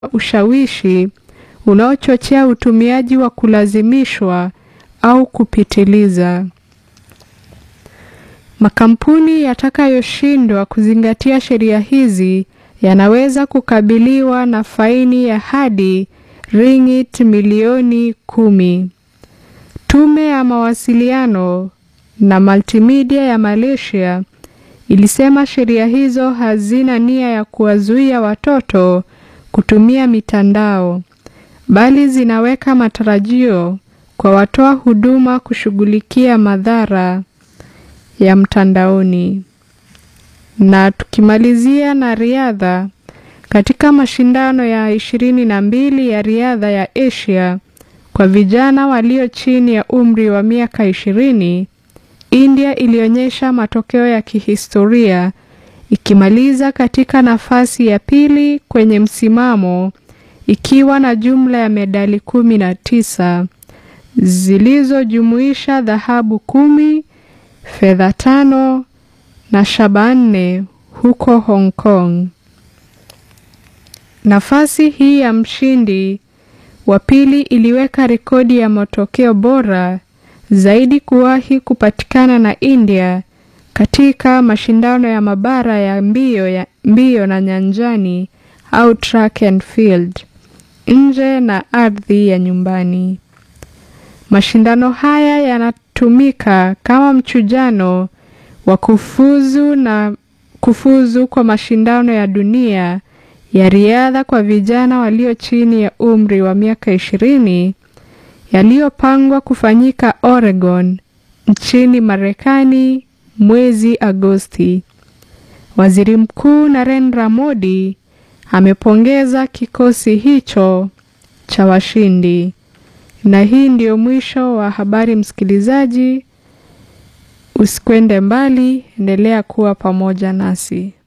ushawishi unaochochea utumiaji wa kulazimishwa au kupitiliza. Makampuni yatakayoshindwa kuzingatia sheria hizi yanaweza kukabiliwa na faini ya hadi ringgit milioni kumi. Tume ya mawasiliano na multimedia ya Malaysia ilisema sheria hizo hazina nia ya kuwazuia watoto kutumia mitandao, bali zinaweka matarajio kwa watoa huduma kushughulikia madhara ya mtandaoni. Na tukimalizia na riadha, katika mashindano ya ishirini na mbili ya riadha ya Asia kwa vijana walio chini ya umri wa miaka ishirini, India ilionyesha matokeo ya kihistoria ikimaliza katika nafasi ya pili kwenye msimamo ikiwa na jumla ya medali kumi na tisa zilizojumuisha dhahabu kumi, fedha tano na shaba nne huko Hong Kong. Nafasi hii ya mshindi wa pili iliweka rekodi ya matokeo bora zaidi kuwahi kupatikana na India katika mashindano ya mabara ya mbio ya mbio na nyanjani au track and field nje na ardhi ya nyumbani. Mashindano haya yanatumika kama mchujano wa kufuzu na kufuzu kwa mashindano ya dunia ya riadha kwa vijana walio chini ya umri wa miaka ishirini yaliyopangwa kufanyika Oregon nchini Marekani mwezi Agosti. Waziri Mkuu Narendra Modi amepongeza kikosi hicho cha washindi. Na hii ndio mwisho wa habari, msikilizaji. Usikwende mbali, endelea kuwa pamoja nasi.